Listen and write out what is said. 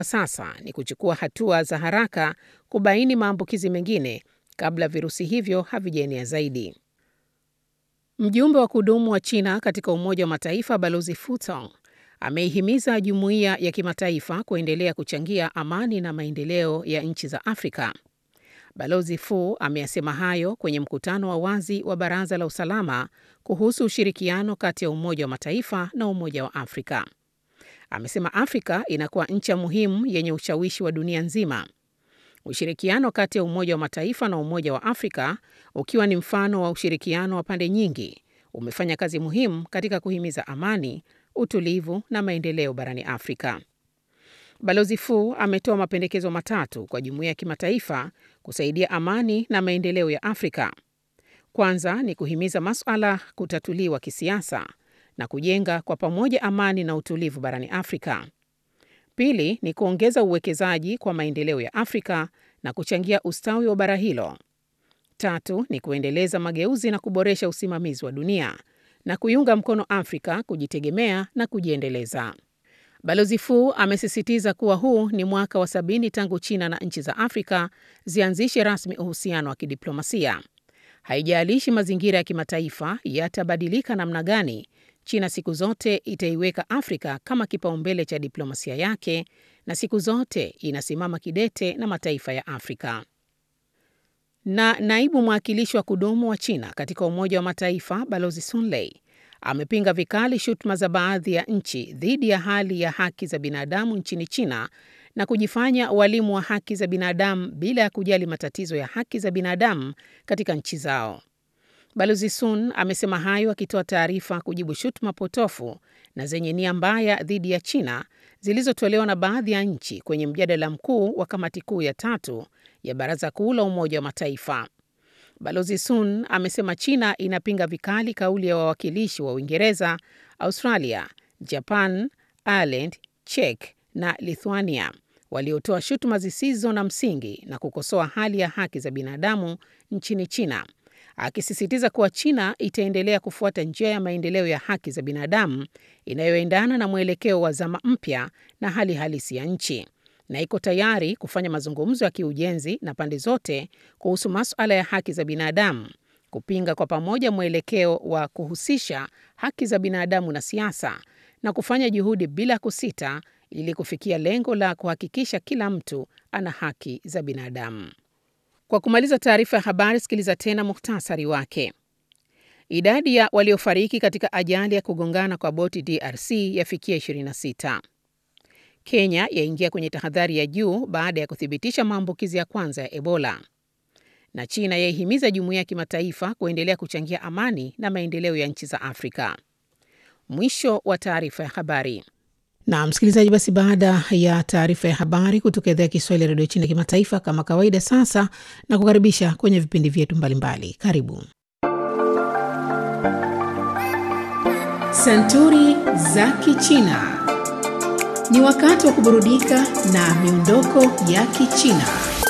sasa ni kuchukua hatua za haraka kubaini maambukizi mengine kabla virusi hivyo havijaenea zaidi. Mjumbe wa kudumu wa China katika Umoja wa Mataifa Balozi Fu Tong ameihimiza jumuiya ya kimataifa kuendelea kuchangia amani na maendeleo ya nchi za Afrika. Balozi Fu ameyasema hayo kwenye mkutano wa wazi wa Baraza la Usalama kuhusu ushirikiano kati ya Umoja wa Mataifa na Umoja wa Afrika. Amesema Afrika inakuwa ncha muhimu yenye ushawishi wa dunia nzima. Ushirikiano kati ya Umoja wa Mataifa na Umoja wa Afrika, ukiwa ni mfano wa ushirikiano wa pande nyingi, umefanya kazi muhimu katika kuhimiza amani, utulivu na maendeleo barani Afrika. Balozi Fu ametoa mapendekezo matatu kwa jumuiya ya kimataifa kusaidia amani na maendeleo ya Afrika. Kwanza ni kuhimiza masuala kutatuliwa kisiasa na kujenga kwa pamoja amani na utulivu barani Afrika. Pili ni kuongeza uwekezaji kwa maendeleo ya Afrika na kuchangia ustawi wa bara hilo. Tatu ni kuendeleza mageuzi na kuboresha usimamizi wa dunia na kuiunga mkono Afrika kujitegemea na kujiendeleza. Balozi Fu amesisitiza kuwa huu ni mwaka wa sabini tangu China na nchi za Afrika zianzishe rasmi uhusiano wa kidiplomasia. Haijalishi mazingira ya kimataifa yatabadilika namna gani, China siku zote itaiweka Afrika kama kipaumbele cha diplomasia yake na siku zote inasimama kidete na mataifa ya Afrika. Na naibu mwakilishi wa kudumu wa China katika Umoja wa Mataifa Balozi Sun Lei amepinga vikali shutuma za baadhi ya nchi dhidi ya hali ya haki za binadamu nchini China na kujifanya walimu wa haki za binadamu bila ya kujali matatizo ya haki za binadamu katika nchi zao. Balozi Sun amesema hayo akitoa taarifa kujibu shutuma potofu na zenye nia mbaya dhidi ya China zilizotolewa na baadhi ya nchi kwenye mjadala mkuu wa kamati kuu ya tatu ya Baraza Kuu la Umoja wa Mataifa. Balozi Sun amesema China inapinga vikali kauli ya wawakilishi wa Uingereza, Australia, Japan, Ireland, Czech na Lithuania waliotoa shutuma zisizo na msingi na kukosoa hali ya haki za binadamu nchini China, akisisitiza kuwa China itaendelea kufuata njia ya maendeleo ya haki za binadamu inayoendana na mwelekeo wa zama mpya na hali halisi ya nchi na iko tayari kufanya mazungumzo ya kiujenzi na pande zote kuhusu masuala ya haki za binadamu, kupinga kwa pamoja mwelekeo wa kuhusisha haki za binadamu na siasa na kufanya juhudi bila kusita ili kufikia lengo la kuhakikisha kila mtu ana haki za binadamu. Kwa kumaliza taarifa ya habari, sikiliza tena muhtasari wake. Idadi ya waliofariki katika ajali ya kugongana kwa boti DRC yafikia 26. Kenya yaingia kwenye tahadhari ya juu baada ya kuthibitisha maambukizi ya kwanza ya Ebola. Na China yaihimiza jumuiya ya kimataifa kuendelea kuchangia amani na maendeleo ya nchi za Afrika. Mwisho wa taarifa ya habari. Na msikilizaji, basi baada ya taarifa ya habari kutoka idhaa ya Kiswahili ya redio China kimataifa, kama kawaida, sasa na kukaribisha kwenye vipindi vyetu mbalimbali. Karibu Santuri za Kichina. Ni wakati wa kuburudika na miondoko ya Kichina.